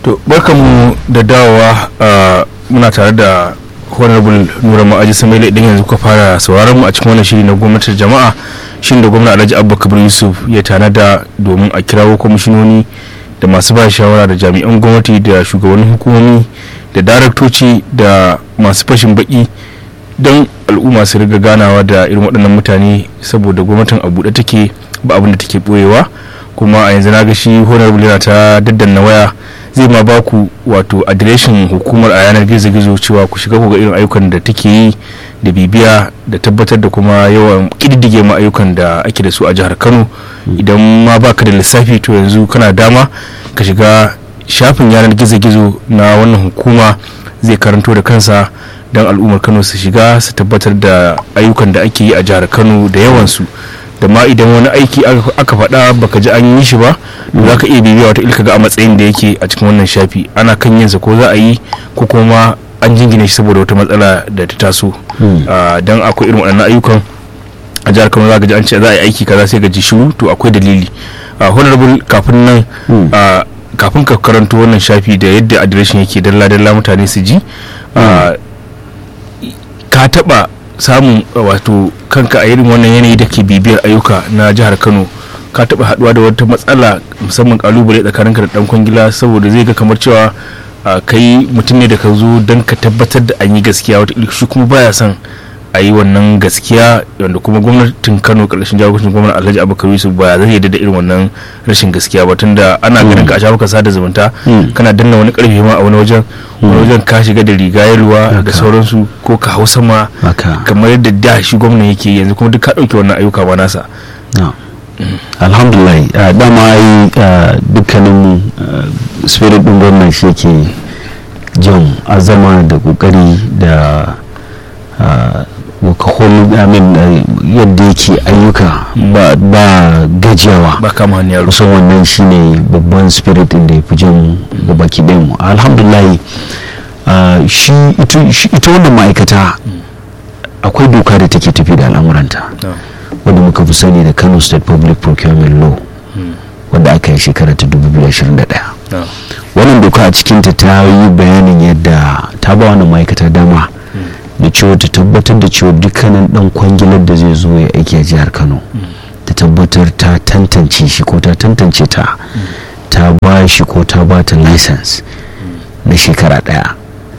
to barkamu da dawowa muna tare da honorable nura ma'aji samaila idan yanzu ka fara sauraron mu a cikin wannan shiri na gwamnatin jama'a shin da gwamna alhaji abba kabir yusuf ya tanada domin a kirawo kwamishinoni da masu ba shawara da jami'an gwamnati da shugabannin hukumomi da daraktoci da masu fashin baki don al'umma su riga ganawa da irin waɗannan mutane saboda gwamnatin a buɗe take ba abin da take ɓoyewa kuma a yanzu na ga shi honorable yana ta daddanna waya zai ma ba ku wato adireshin hukumar a yanar gizo-gizo cewa ku shiga ku ga irin ayyukan da take yi da bibiya da tabbatar da kuma yawan kididdige ma ayyukan da ake da su a jihar kano idan ma baka da lissafi to yanzu kana dama ka shiga shafin yanar gizo-gizo na wannan hukuma zai karanto da kansa don al'ummar kano su shiga su tabbatar da ayyukan da ake yi a jihar kano da yawansu da ma idan wani aiki aka faɗa baka ji an yi shi ba za ka iya bibiya wata ilka ga a matsayin da yake a cikin wannan shafi ana kan yinsa ko za a yi ko kuma an jingine shi saboda wata matsala da ta taso don akwai irin waɗannan ayyukan a jihar kano za ka ji an ce za a yi aiki kaza sai ga ji shiru to akwai dalili honorable kafin nan kafin ka karanto wannan shafi da yadda adireshin yake dalla-dalla mutane su ji ka taɓa samun wato kanka a irin wannan yanayi da ke bibiyar ayyuka na jihar kano ka taba haduwa da wata matsala musamman kalubale tsakaninka da dan kwangila saboda zai ga kamar cewa kai mutum ne da ka zo don ka tabbatar da an yi gaskiya wata shi kuma baya son a yi wannan gaskiya wanda kuma gwamnatin kano karshen jagorancin gwamnati alhaji abubakar yusuf ba zai yarda da irin wannan rashin gaskiya ba tunda ana ganin ka a shafukan sada zumunta kana danna wani karfe ma a wani wajen wani wajen ka shiga da riga yalwa da sauransu ko ka hau sama kamar yadda da shi gwamna yake yanzu kuma duk ka dauke wannan ayyuka ba nasa alhamdulillah dama yi dukkanin spirit din gwamnan shi yake jan azama da kokari da wakahol amin yadda yake ayyuka ba gajiyawa ba kama hanyar kusan wannan shine babban spirit din da ya fi jan gabaki mu alhamdulillah shi ita wannan ma'aikata akwai doka da take tafi da al'amuranta wadda muka fi sani da kano state public procurement law wadda aka yi shekara ta 2021 wannan doka a cikinta ta yi bayanin yadda ta ba wannan ma'aikata dama da cewa ta tabbatar da cewa dukkanin dan kwangilar da zai zo ya aiki a jihar kano ta tabbatar ta tantance shi ko ta tantance ta ta ba shi ko ta ba ta license na shekara daya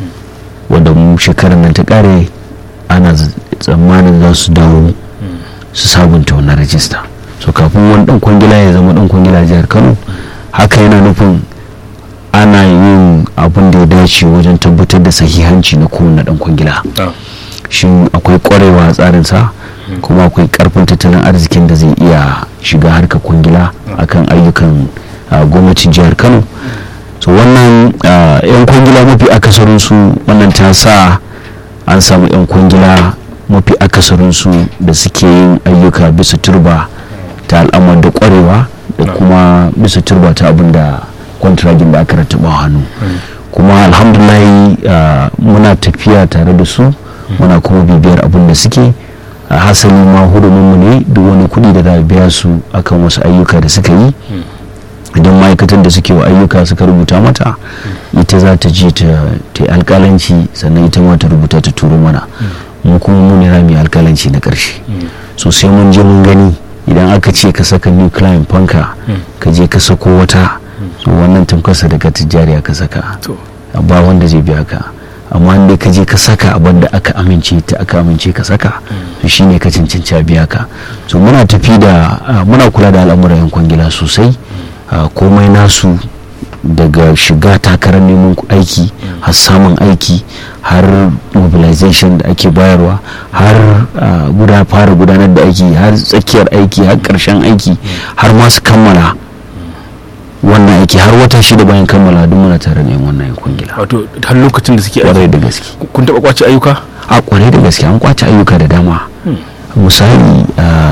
wadda shekarar nan ta kare ana tsammanin za su dawo su sabunta wannan rajista so kafin wani dan kwangila ya zama dan kwangila jihar kano haka yana nufin ana yin abin da ya dace wajen tabbatar da sahihanci na kowane dan kwangila shin akwai kwarewa a tsarinsa kuma akwai karfin tattalin arzikin da zai iya shiga harkar kwangila akan ayyukan gwamnatin jihar kano so wannan yan kwangila mafi akasarinsu wannan ta sa an samu yan kwangila mafi akasarinsu da suke yin ayyuka bisa turba ta al'amar da kwarewa da kuma bisa turba ta abin da kwantiragin da aka rattaba hannu kuma alhamdulahi muna tafiya tare da su muna kuma bibiyar abin da suke a hasali ma hurumunmu ne duk wani kuɗi da za biya su akan wasu ayyuka da suka yi idan ma'aikatan da suke wa ayyuka suka rubuta mata ita za ta je ta yi alkalanci sannan ita ma ta rubuta ta turo mana mu kuma mu ne rami alkalanci na ƙarshe so sai mun je mun gani idan aka ce ka saka new client fanka ka je ka sako wata so wannan tamkarsa daga tijjari ka saka ba wanda zai biya ka amma inda ka je ka saka abin da aka amince ta aka amince ka saka to shine ka cancanci a biya ka so muna tafi da muna kula da al'amuran yan kwangila sosai komai nasu daga shiga takarar neman aiki har samun aiki har mobilization da ake bayarwa har guda fara gudanar da aiki har tsakiyar aiki har karshen aiki har masu kammala wannan aiki har wata shida bayan kammala duk muna tare da wannan kwangila wato har lokacin da suke kwarai da gaske kun taba kwace ayyuka a kwarai da gaske an kwace ayyuka da dama misali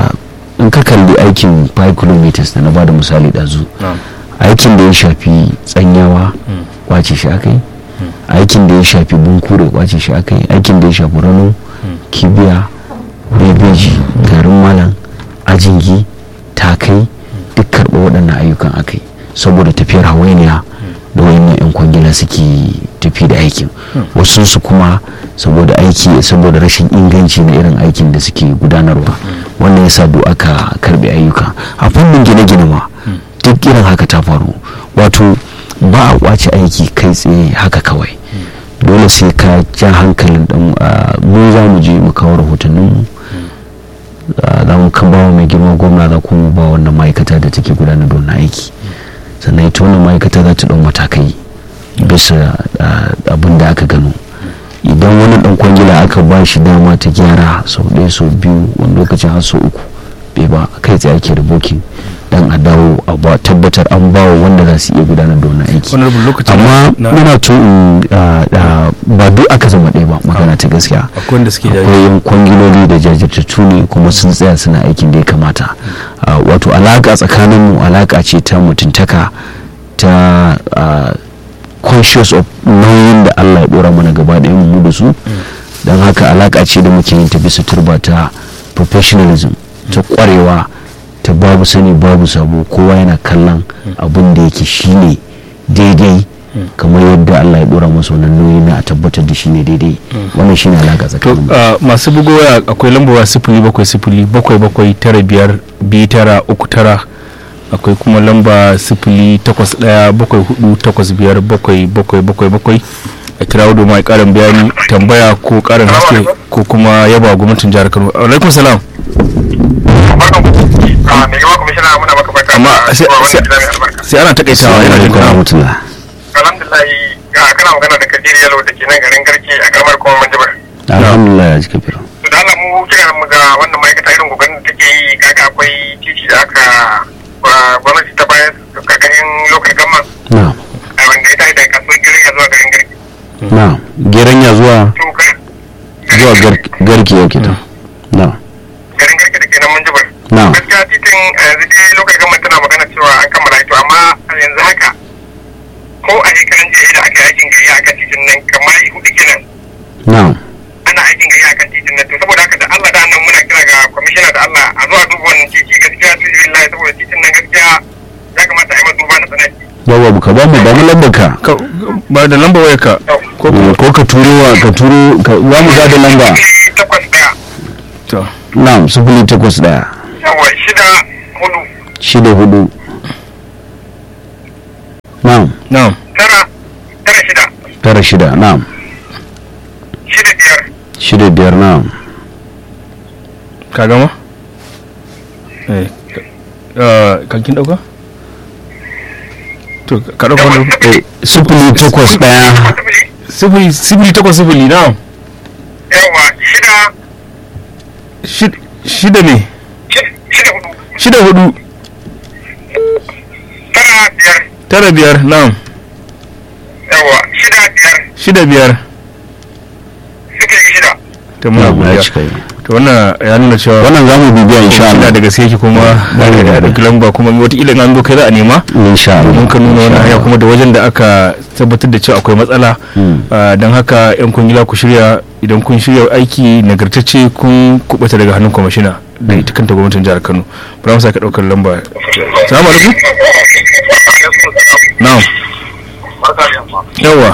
in ka kalli aikin 5 kilometers da na bada misali dazu aikin da ya shafi tsanyawa kwace shi aka yi aikin da ya shafi bunkure kwace shi aka yi aikin da ya shafi rano kibiya bebeji garin malam ajingi takai duk karɓa waɗannan ayyukan aka yi saboda tafiyar hawainiya da wayannan 'yan kwangila suke tafi da aikin wasu su kuma saboda aiki saboda rashin inganci na irin aikin da suke gudanarwa wannan yasa do aka karbe ayyuka a fannin gine-gine ma duk irin haka ta faru wato ba a kwace aiki kai tsaye haka kawai dole sai ka ja hankalin dan mu za mu je mu kawo rahotanninmu za mu kan bawa mai girma gwamna za kuma ba wannan ma'aikata da take gudanar da wannan aiki sannan ita wannan ma'aikata za ta ɗau matakai bisa abin da aka gano idan wani ɗan kwangila aka ba shi dama ta gyara sau ɗaya sau biyu wani lokacin har sau uku bai ba kai tsaye ake da bokin dan a dawo a ba tabbatar an bawa wanda za su iya gudanar da wannan aiki amma muna to ba duk aka zama ɗaya ba magana ta gaskiya akwai yan kwangiloli da jajirtattu ne kuma sun tsaya suna aikin da ya kamata wato alaka tsakanin mu alaka ce ta mutuntaka ta conscious of nauyin da Allah ya dora mana gaba da mu da su don haka alaka ce da muke yin ta bisa turba ta professionalism ta kwarewa ta babu sani babu sabo kowa yana kallon abin da yake shine daidai kamar yadda Allah ya dora masa wannan nauyi na a tabbatar da shine daidai wannan shine alaka tsakanin masu bugowa akwai lambawa sifili bakwai sifili bakwai bakwai tara biyar biyu tara uku tara akwai kuma lamba sifili takwas daya bakwai hudu takwas biyar bakwai bakwai bakwai bakwai a kira domin a karin bayani tambaya ko karin haske ko kuma yaba gwamnatin jihar kano alaikum salam amma sai ana takaitawa yana jin kana mutula alhamdulillah ga kana magana da kadiri yalo da ke nan garin garki a karamar kuma manjibar alhamdulillah ya ji kafira to da Allah mu kira mu ga wannan ma'aikata irin kokarin da take yi kaga akwai titi da aka gwamnati ta bayar kakanin lokal gama na a wanda ya tashi daga kasuwar girin ya zuwa garin garki na geranya zuwa to ka zuwa gar- garki yake ta na garin garki da ke nan manjibar na gaskiya titin a yanzu dai lokal gama tana magana cewa an kammala to amma a yanzu haka ko a shekaran jiya da aka yi aikin gayya akan titin nan kamar hudu kenan na ana aikin gari akan titin nan to saboda haka da Allah da nan muna kira ga kwamishina da Allah a zuwa duba wannan titi gaskiya su yi lillahi saboda titin nan gaskiya ya kamata a yi masa duba na tsanaki yawa ka ba mu ba mu lambar ka Ka- ba da lamba waya ka ko Eh, ko ka turo wa ka turo ka za mu ba da lamba sifili takwas ɗaya to na sifili takwas daya yawa shida hudu shida hudu na na'am tara tara shida tara shida na shida biyar shida biyar na ka gama eh ka- kan kin dauka to ka dauka wani Eh, sifili takwas daya sifili sifili sifili takwas sifili na'am yawa shida Shid- shida ne shi- shida hudu shida hudu tara biyar tara biyar na'am yawa shida biyar shida biyar sifili shida to muna na ya godiya cika yi to wannan ya nuna cewa wannan za mu bibiya insha ina Allah da gaske yake kuma da da da. ɗauki lamba kuma wataƙila in an zo kai za a nema insha Allah domin ka nuna wani hanya kuma da wajen da aka tabbatar da cewa akwai matsala Mm. Ah, don haka yan kungila ku shirya idan kun shirya aiki nagartacce kun kubuta daga hannun kwamishina da ita kanta gwamnatin jihar kano bari mu sake ɗaukar lamba salamu alaikum na'am barka da yamma yawa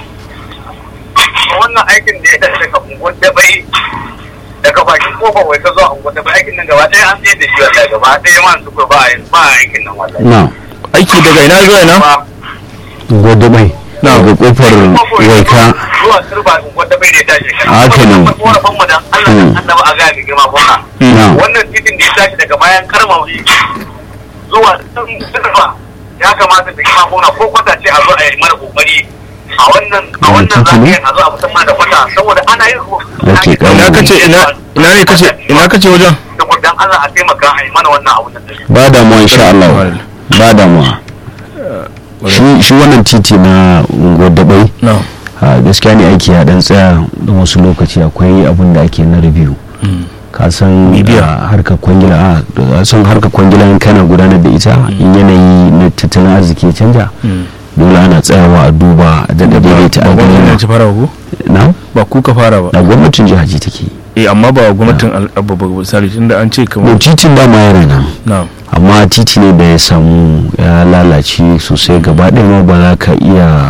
wannan aikin da ya tashi daga unguwar dabai daga bakin kofar wai ta zuwa unguwar dabai aikin nan gaba ɗaya an tsaye da shi wallahi gaba ɗaya man su ba a ba a aikin nan wallahi na aiki daga ina zuwa ina Ba- gode mai Na. daga kofar waika zuwa turba unguwar dabai ne ya tashi Haka ne. Wannan korafin mu dan Allah Hmm. dan annaba a ga mai girma gwamna na wannan titin da ya tashi daga bayan karmawi zuwa turba ya kamata da girma gwamna ko kwata ce a zo a yi mara kokari a wannan a Wani wannan titi ne? zagayen a zo a musamman da kwata saboda ana yin Yake ina ƙarfi. kace ina ina ne kace ina kace wajen saboda dan Allah a taimaka a yi mana wannan abu da ba damuwa insha Allah ba damuwa shi shi wannan titi na unguwar dabai na'am a gaskiya ne aiki ya dan tsaya da wasu lokaci akwai abin da ake na review ka san Bibiya. a harkar kwangila a san harkar kwangila in kana gudanar da ita in yanayi na tattalin arziki ya canja dole ana tsayawa a duba a daɗa daidaita ba gwamnatin al'amura ci fara ba ko na ba ku ka fara ba da gwamnatin jiha ce take eh amma ba gwamnatin al'abba ba misali tunda an ce to kamar titin ba ma yana nan na'am amma titi ne da ya samu ya lalace sosai gaba ɗaya ma ba za ka iya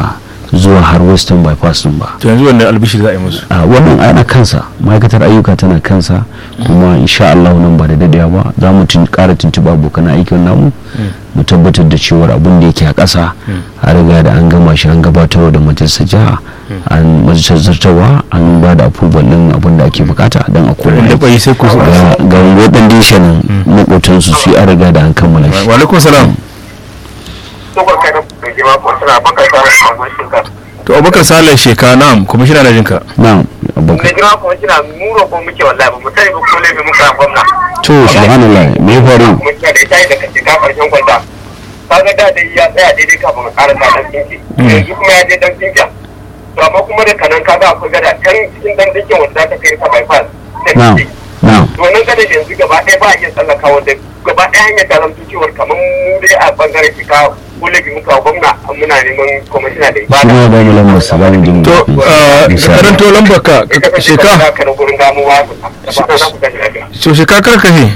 zuwa har western bypass din ba to yanzu wanda albishir za a yi musu a wannan ana kansa ma'aikatar ayyuka tana kansa kuma insha Allah nan ba da dadewa ba za mu tun kara tuntuɓa abokan aikin namu mu tabbatar da cewar abin da yake a ƙasa a riga da an gama shi an gabatarwa da majalisar jiha an majalisar zartawa an ba da approval din abin da ake bukata don a koma wanda aiki. bai sai ku su ga ga wadan dishan makotansu su yi an riga da an kammala shi wa alaikum salam Tsohon kai na mai girma ko suna baka samun samun shirka. to abubakar salih sheka na'am kwamishina na jinka na Mai abokan girma ko suna muro ko muke wallahi ba mu sani ba ko laifin muka gwamna. to subhanallah me ya faru Kuma kina da ita da kace ka karshen kwanta. Kaga da dai ya tsaya daidai kafin ka karasa dan tinki. Yanzu kuma ya je dan tinki. To amma kuma da kanan kaga akwai gada can cikin dan tinkin wanda za ta kai ka bypass. ta na tinki. na to nan kada yanzu gaba ɗaya ba a iya tsallaka wanda gaba ɗaya hanyar ta zamto cewar kamar mu dai a bangaren shi ka kulabi muka gwamna muna neman kwamishina da ibada. shi ma ba mu lambar sa ba mu jin to Insha ka Allah. karanto lambar ka Ita ka sheka shekara ka na gurin damuwa da ba na ku tashi lafiya. so sheka karka ne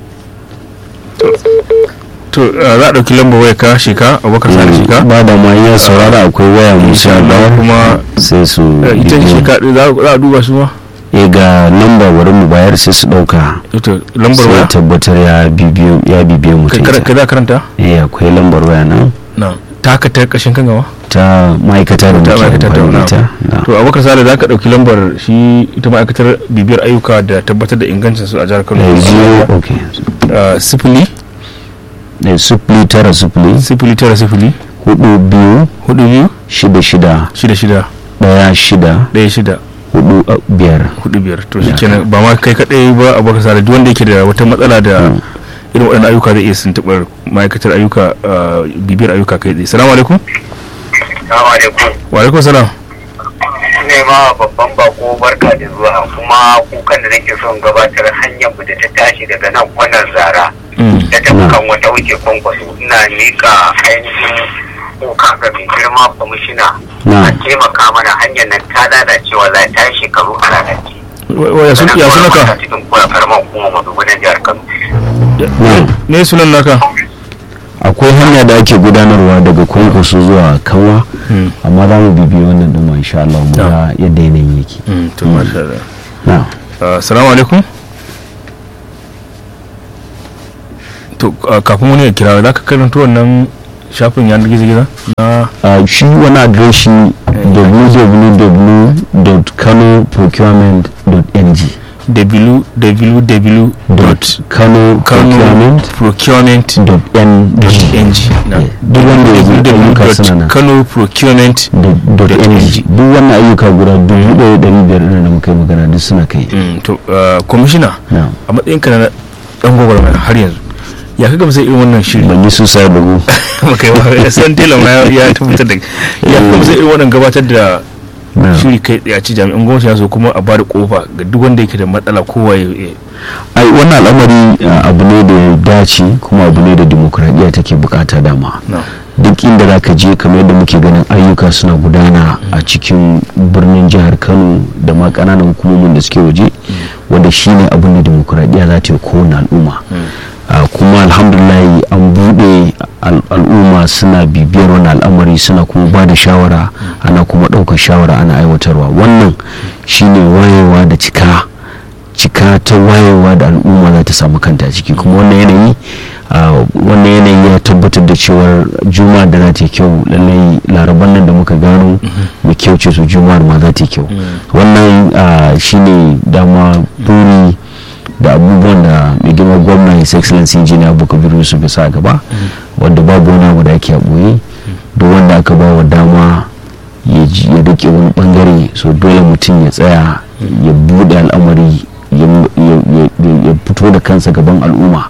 to uh, za a ɗauki lambar waya ka sheka abubakar salih sheka ba da ma ya saurara akwai waya mu insha Allah kuma sai su uh, ita bibiyo. sheka ɗin za za a duba su ma eh ga lamba bari mu bayar sai su dauka to lambar sai waya tabbatar ya bibiyo ya bibiyo ka mutum kar- ka za ka karanta eh akwai lambar waya nan na ta haka ta kashin kan gaba ta ma'aikata da ta muke ma'aikatar ta amfani da na ita na. to abubakar salih za ka ɗauki lambar shi ita ma'aikatar bibiyar ayyuka da tabbatar da ingancin su a jihar kano Eh, zero okay Uh, sifili eh, sifili tara sifili sifili tara sifili hudu biyu hudu biyu shida shida shida shida daya shida ɗaya shida hudu uh, biyar hudu biyar to shi kenan ba ma kai kaɗai ba a baka sare duk wanda yake da wata matsala da irin waɗannan ayyuka zai iya tuntuɓar ma'aikatar ayyuka uh, bibiyar ayyuka kai tsaye salamu alaikum Salamu alaikum. wa alaikum salam Ne ma babban bako barka da zuwa kuma kukan da nake son gabatar hanyar mu da ta tashi daga nan wannan zara. Mm. da ta kan wata wuce kwankwaso ina miƙa ainihin kuka ga mai girma kwamishina Na. a taimaka mana hanyar nan ta lalacewa za ta yi shekaru a lalace. Wa- wa- ya sun ya sunaka cikin kura karamar hukumar madugunan jihar Kano. na ne sunan naka akwai hanya da ake gudanarwa daga kwankwaso zuwa kanwa Mm. amma za mu bibiyo wannan ɗin ma insha Allah mu ga yadda yanayin yake Mm, to masha Allah na Uh, salamu alaikum to uh, kafin wani ya kira za ka karanta wannan shafin yanar gizo-gizo na Uh, shi wani adireshi www.kanoprocurement.ng www.kanoprocurement.ng kanoprocurement.ng duk wanda ya zo ayyuka suna nan www.kanoprocurement.ng dot .ng duk wannan ayyuka guda dubu ɗaya da ɗari biyar ɗin da muka yi magana duk suna kai Mm, to uh, kwamishina na a matsayinka na dan gwagwarmaya har yanzu ya kaga sai irin wannan shiri ban yi susa da mu maka yi wa san tela ma ya- ya tabbatar da ya kaga sai irin wannan gabatar da na shiri kai tsaye a ci jami'an gwamnati ya zo kuma a bada kofa ga duk wanda yake da matsala kowa ya ya- ai wannan al'amari uh, abu ne da ya dace kuma abu ne da dimokuraɗiyya take bukata dama na duk inda za ka je kamar yadda muke ganin ayyuka suna gudana a cikin birnin jihar kano da ma ƙananan hukumomin da suke waje wanda shine abin da demokuraɗiyya za ta yi kowane al'umma Ah, kuma alhamdulahi an buɗe al- al'umma suna bibiyar wani al'amari suna kuma ba da shawara ana kuma ɗaukar shawara ana aiwatarwa wannan shine wayewa da cika cika ta wayewa da al'umma za ta samu kanta a ciki kuma wannan yanayi ah, wannan yanayi ya tabbatar da cewar juma'a da za ta yi kyau lallai laraban nan da muka gano mai kyau ce su juma'ar ma za ta yi kyau wannan ah, shine dama buri da abubuwan da mai girma gwamna his excellency engineer bukabir yusuf ya sa gaba wanda babu wani abu da ake a ɓoye duk wanda aka ba wa dama ya ji- ya rike wani bangare so dole mutum ya tsaya ya bude al'amari ya ya- ya- ya fito da kansa gaban al'umma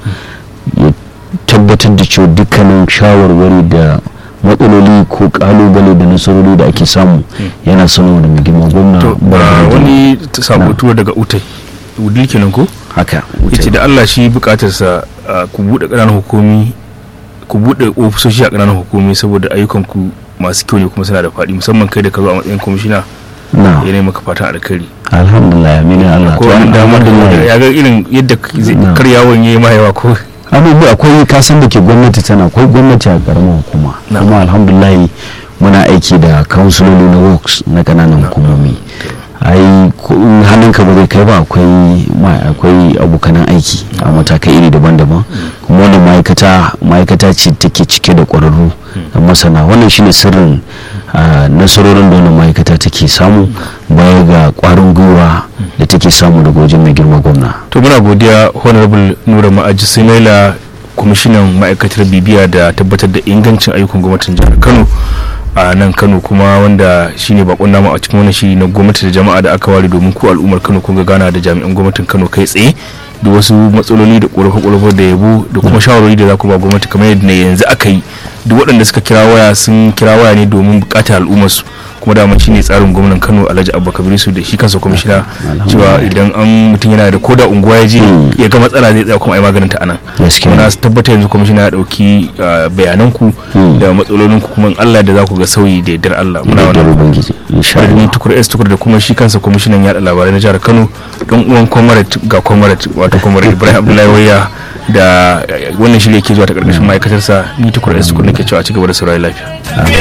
ya tabbatar da cewa dukkanin shawarwari da matsaloli ko kalubale da nasarori da ake samu yana sanarwa da mai girma gwamna to ba uh, da wani ta Na. sabo tuwo daga utai wudil kenan ko haka yace da Allah shi bukatarsa uh, ku bude ƙananan hukumi ku bude ofisoshi a ƙananan hukumi saboda ayyukan ku masu kyau ne kuma suna da faɗi musamman kai da ka zo a matsayin kwamishina na ya maka fatan alkhairi alhamdulillah aminin allah ko to wani damar da alhamdulillah ya ga irin yadda k- zai- Na. kar yawon yayi ma yawa ko abubuwa akwai kasan da ke gwamnati tana akwai gwamnati a karamar hukuma Na. kuma alhamdulillah muna aiki da kansuloli na works na kananan hukumomi ai hannunka ba zai kai ba akwai akwai abokanan aiki a matakai iri daban-daban kuma wannan ma'aikata ma'aikata ce take cike da ƙwararru da masana wannan shine sirrin nasarorin da wannan ma'aikata take samu baya ga ƙwarin gwiwa da take samu daga wajen mai girma gwamna to muna godiya honorable nura ma'aji sinaila kwamishinan ma'aikatar bibiya da tabbatar da ingancin ayyukan gwamnatin jihar kano a nan kano kuma wanda shine bakon namu a cikin wani shiri na gwamnati da jama'a da aka ware domin ku al'ummar kano kun ga gana da jami'an gwamnatin kano kai tsaye da wasu matsaloli da ƙorafe-ƙorafe da yabo da kuma shawarwari da za ku ba gwamnati kamar yadda yanzu aka yi duk waɗanda suka kira waya sun kira waya ne domin buƙatar al'ummarsu kuma dama shi ne tsarin gwamnan kano alhaji abubakar su da shi kansa kwamishina cewa idan an mutum yana da koda unguwa ya je ya ga matsala zai tsaya kuma ai maganin ta anan na tabbata yanzu kwamishina ya dauki bayanan ku da matsalolin ku kuma Allah da za ku ga sauyi da yardar Allah muna wannan tukur S tukur da kuma shi kansa kwamishinan yaɗa labarai na jihar Kano don uwan comrade ga comrade wato comrade Ibrahim Abdullahi Waya da wannan shirye ke zuwa ta karkashin ma'aikatarsa ni tukur S tukur nake cewa a cigaba da saurayi lafiya